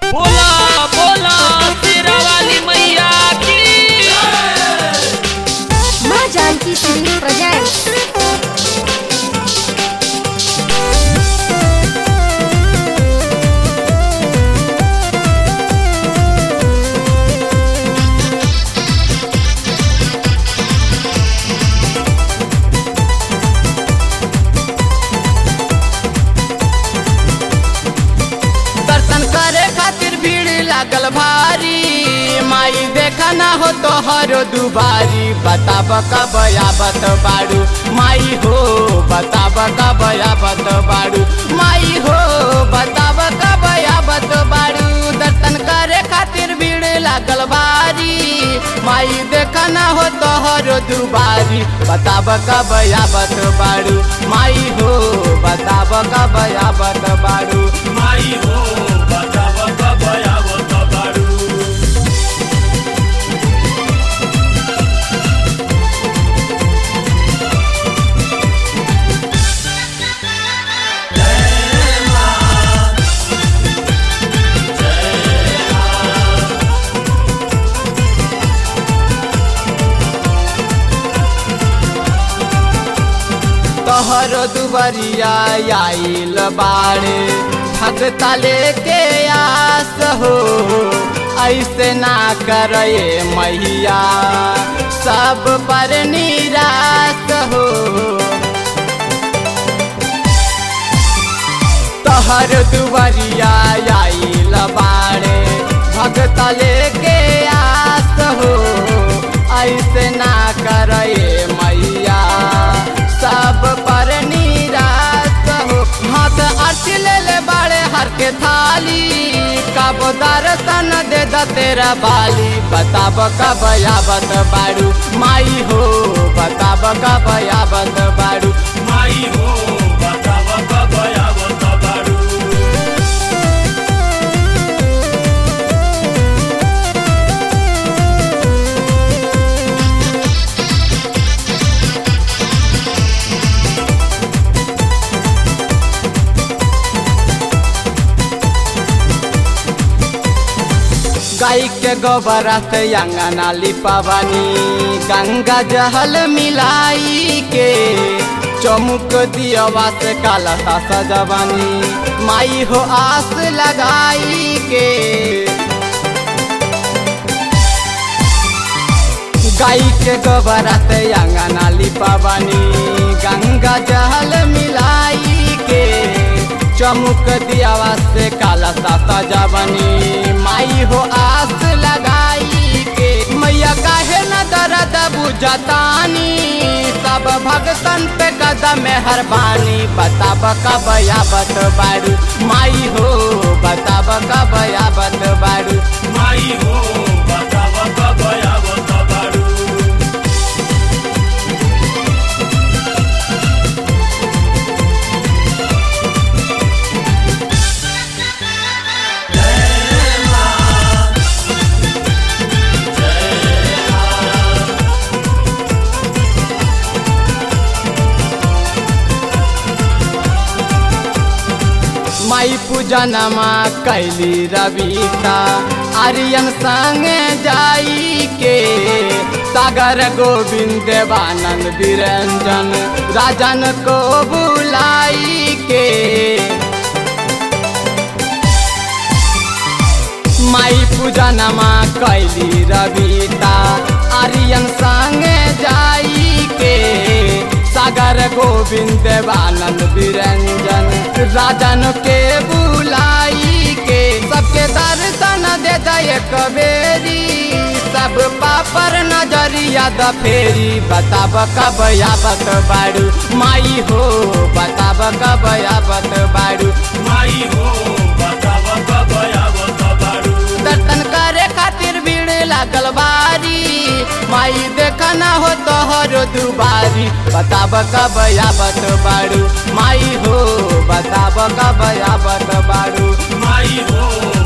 बोला बोला तेरा वाली मैया की माँ जानकी सिंह प्रेजेंट दर्शन करे खातिर भीड़ लागल भारी माई देखा ना हो तो हरो दुबारी बताब कब आबत बाड़ू माई हो बताब कब आबत बाड़ू माई हो बताब कब आबत बाड़ू दर्शन करे खातिर भीड़ लागल भारी माई देखा ना हो तो हरो दुबारी बताब कब आबत बाड़ू माई हो बताब कब आबत बाड़ू माई हो बताव कब आवत बारू तोहर दुबरिया आइल बाड़े भगता लेके आस हो ऐसे ना करे मैया सब पर निराश हो तोहर दुबरिया आइल बाड़े भगता लेके आस हो ऐसे ना करे मैया सब पर निराश हो हाथ आरती ले ले बाड़े हर के थाली कब दर्शन दे द तेरा बाली बताब कब आबत बाड़ू माई हो बताब कब आबत बाड़ू माई हो बताव कब आवत बारू गाय के गोबर से अंगना लिपावनी गंगा जहल मिलाई के चमुक दियवा से काला सा सजवानी माई हो आस लगाई के गाय के गोबर से अंगना लिपावनी गंगा जहल मिलाई के चमुक दियावा से काला सा सजवनी माई हो आस लगाई के मैया काहे न दर्द बुझतानी सब भगतन पे कदम हरबानी बताब कब आबत बारू माई हो बताब कब आबत बारू माई हो बताव कब आवत बारू माई पूजनमा कैली रविता आर्यन संगे जाई के सागर गोविंद देवानंद विरंजन राजन को बुलाई के माई पूजनमा कैली रविता आर्यन संगे जाई के सागर गोविंद देवानंद विरंजन राजन के बुलाई के सबके दर्शन दे दे कबेरी सब पापर नजरिया द फेरी बताब कब आबत बाड़ू माई हो बताब कब आबत बाड़ू माई हो बताव कब आवत बारू दर्शन करे खातिर भीड़ लागल बारी माई देखा ना हो तो हरो दुबारी बताब कब आबत बाड़ू माई हो बताब कब आबत बाड़ू माई हो